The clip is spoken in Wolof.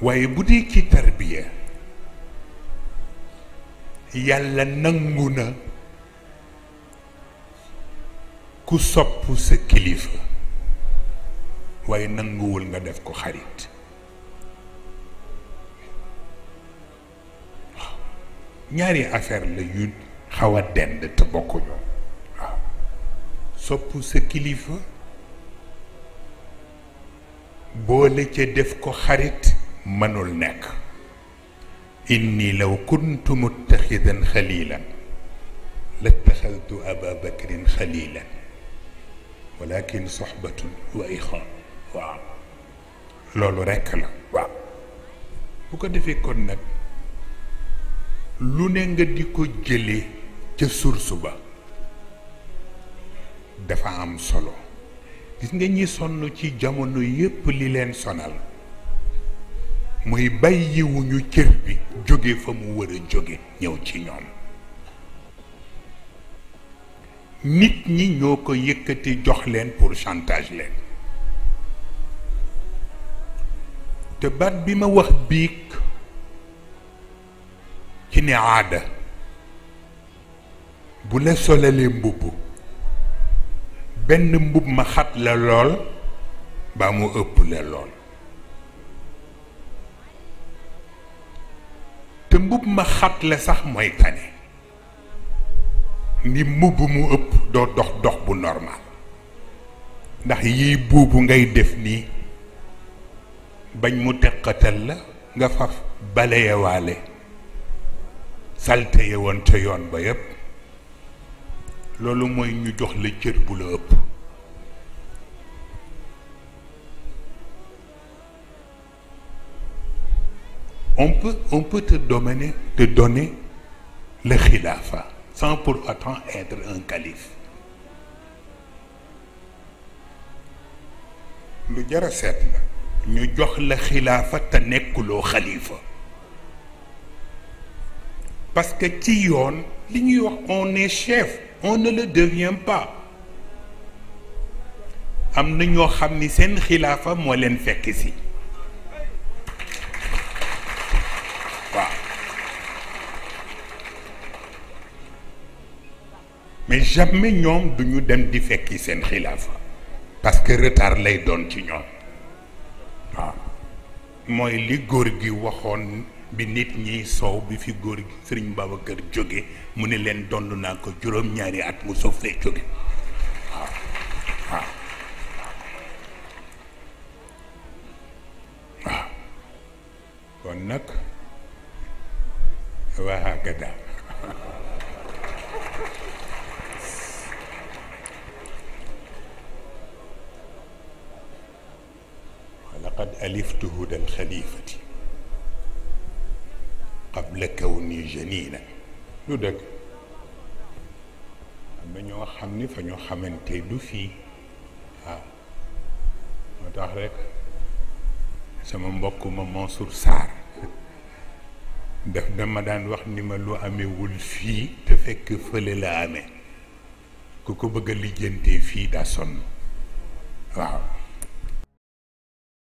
waaye bu dee ci tarbiya yàlla nangu na ku sopp sa kilifa waaye nanguwul nga def ko xarit ñaari affaire la yu xaw a dend te bokkuñu waaw sopp sa kilifa boole ca def ko xarit mënul nekk inni law kuntu muttaxidan xalilan lattaxaltu aba bakrin xalilan walakin soxbatun wa ixaan waaw loolu rekk la waaw bu ko defee kon nag lu ne nga di ko jëlee ca source ba dafa am solo gis nga ñi sonn ci jamono yépp li leen sonal mooy bàyyiwuñu cër bi jóge fa mu war a jóge ñëw ci ñoom nit ñi ñoo ko yëkkati jox leen pour chantage leen te baat bi ma wax biig ci ne aada bu la solalee mbubb benn mbubb ma xat la lool baa mu ëpp la lool te mbubb ma xat la sax mooy tane ni mbubb mu ëpp doo dox dox bu normal ndax yiy buubu ngay def nii bañ mu teqatal la nga faf baleyewaale salte ye woon ca yoon ba yépp loolu mooy ñu jox la cër bu la ëpp on peut on peut te donner te donner le xilaafa sans pour autant être un calife lu jar a seet la ñu jox la xilaafa te nekkuloo xalifa parce que ci yoon li ñuy wax on est chef on ne le devient pas am na ñoo xam ni seen xilaafa moo leen fekk si waaw mais jamais ñoom duñu dem di fekki seen xilaafa parce que retard lay doon ci ñoom waaw mooy li góor gi waxoon bi nit ñiy soow bi fi góor gi sëriñ Babacar jóge mu ne leen dond naa ko juróom-ñaari at mu soof fee jóge waaw waaw waaw kon nag waa hakada laqad aliftu huda alxalifati qabla kawni janina lu dëgg am na ñoo xam ni fa ñu xamante du fii waaw moo tax rek sama mbokk ma Mansour Sarr daf dama daan wax ni ma lu amewul fii te fekk fële la amee ku ko bëgg a lijjantee fii daa sonn waaw